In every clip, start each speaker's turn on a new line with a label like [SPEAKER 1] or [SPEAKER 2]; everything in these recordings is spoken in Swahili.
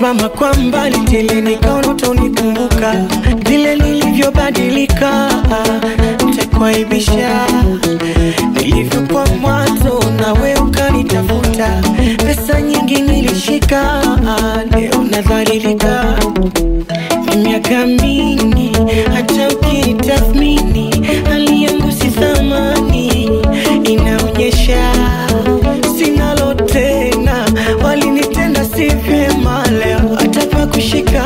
[SPEAKER 1] umesimama kwa mbali tele, nikaona utanikumbuka vile nilivyobadilika, nitakuaibisha nilivyokuwa mwanzo, nawe ukanitafuta, pesa nyingi nilishika, leo nadhalilika miaka mingi, hata ukitathmini hali yangu si thamani, inaonyesha sinalo tena, walinitenda si vyema, leo hata pa kushika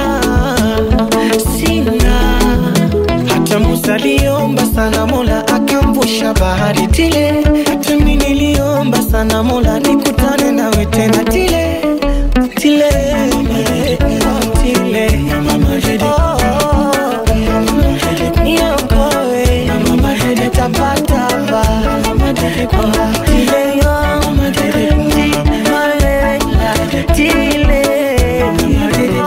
[SPEAKER 1] sina. Hata Musa aliomba sana, Mola akamvusha bahari tile. Hata mimi niliomba sana, Mola nikutane nawe tena tile tile tile Oh, niokoe tapatapa tile yo tile tile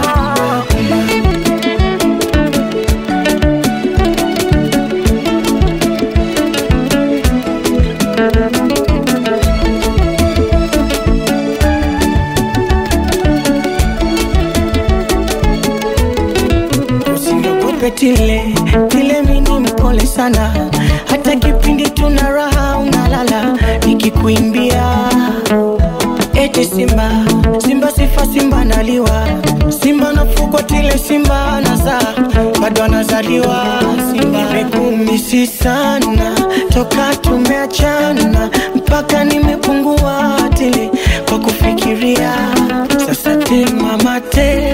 [SPEAKER 1] usiniogope tile tile, mini mpole sana, hata kipindi tuna raha unalala nikikuimbia eti simba simba sifa simba naliwa simba nafugwa tile simba nazaa bado anazaliwa simba nimekumisi sana toka tumeachana mpaka nimepungua tile kwa kufikiria sasa te mama te